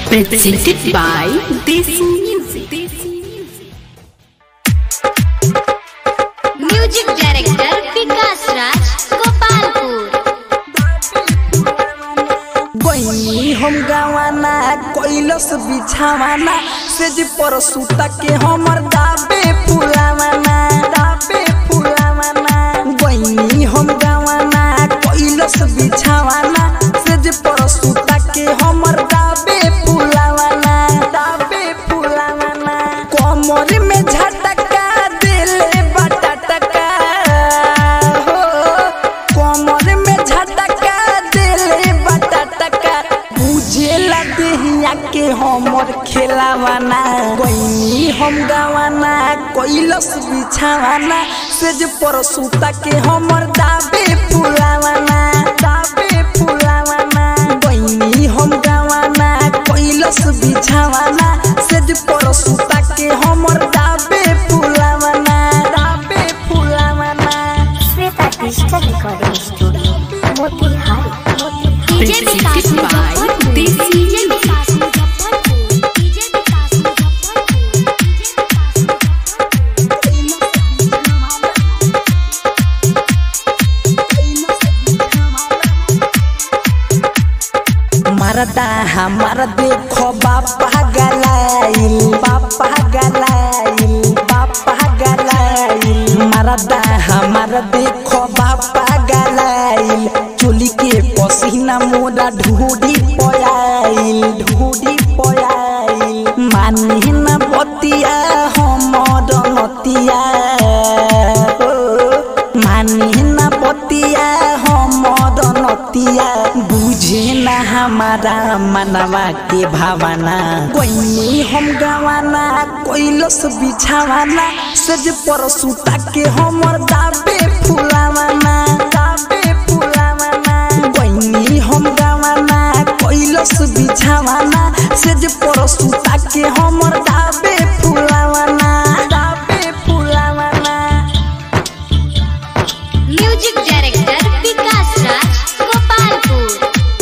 Presented by Desi Music. Music director Vikas Raj Gopalpur बनी हम गवाना कैलस बिछावाना सेज पर सुता के हमर दाबे फुलावाना दाबे फुलावाना बनी हम गवाना कैलस बिछावाना सेज पर सुता के हमर दाबे फुलावाना दाबे फुलावाना कमर में झटका दिले बटटका हो कमर में झटका दिले बटटका बुझेला देहिया के हमर खेलावाना गईनी हम गावाना कैलस बिछावाना सेज पर सुता के हमर दाबे फुलावाना दाबे फुलावाना गईनी हम गावाना कैलस बिछावाना सेज पर सुता के हमर दाबे फुलावाना दाबे फुलावाना Shweta digital recording studio Motihari DJ Vikas Presented by Muzaffarpur Desi DJ Vikas Muzaffarpur DJ Vikas Muzaffarpur DJ Vikas मरदा हमार देखो बापा गलाइल बापा गलाइल बापा गलाइल मरदा हमार देखो बापा गलाइल चोली के पसीना मोरा ढूढ़ी पयाइल ढूढ़ी पयाइल मानी न बतिया हमर नतिया हो मानी न बतिया हमर नतिया बुझे न हमारा मनवा के भावना कोई हम गवाना कोइलस बिछावाना सज पर सुता के हमर दाबे फुलावाना दाबे फुलावाना कोई हम गवाना कोइलस बिछावाना सज पर सुता के हमर दाबे फुलावाना दाबे फुलावाना म्यूजिक डायरेक्टर विकास राज गोपालपुर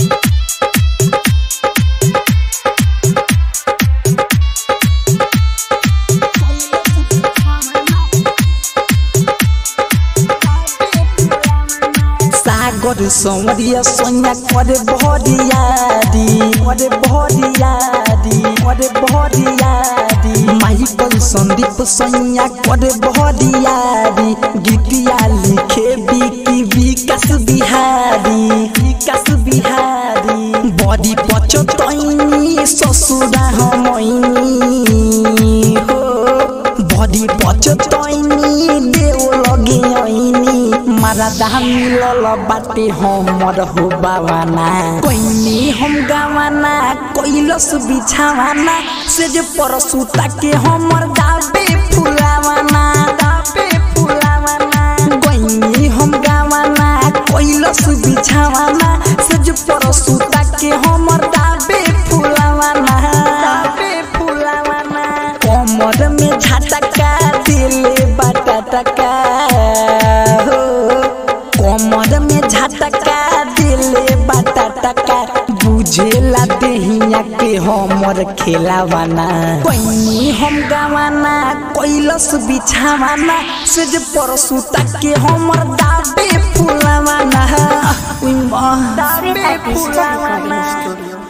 सागर सौरिया सोनिया करे भरियारी करे भरियारी करे भरियारी माइकल संदीप सोनिया करे भरियारी गीतिया लिखे बिकी विकास बिहारी विकास बिहारी बड़ी पचतैनी ससुरा हमैनी हो बड़ी पचतैनी देव लगे ऐनी मरदा मिलल बाटे हमर हो बावाना कोइनी हम गावाना कैलस बिछावाना से जे पर सुता के हमर दाबे फुलावाना दाबे फुलावाना कोइनी हम गावाना कैलस बिछावाना से जे पर सुता के हमर दाबे फुलावाना दाबे फुलावाना कमर में झटका दिले बटटका हो कमर में झटका दिले बटटका बुझेला देहिया के हमर खेलावाना कोई हम गावाना कैलस बिछावाना से जे पर सुता के हमर दाबे फुलावाना उई माँ श्वेता डिजिटल रिकॉर्डिंग स्टूडियो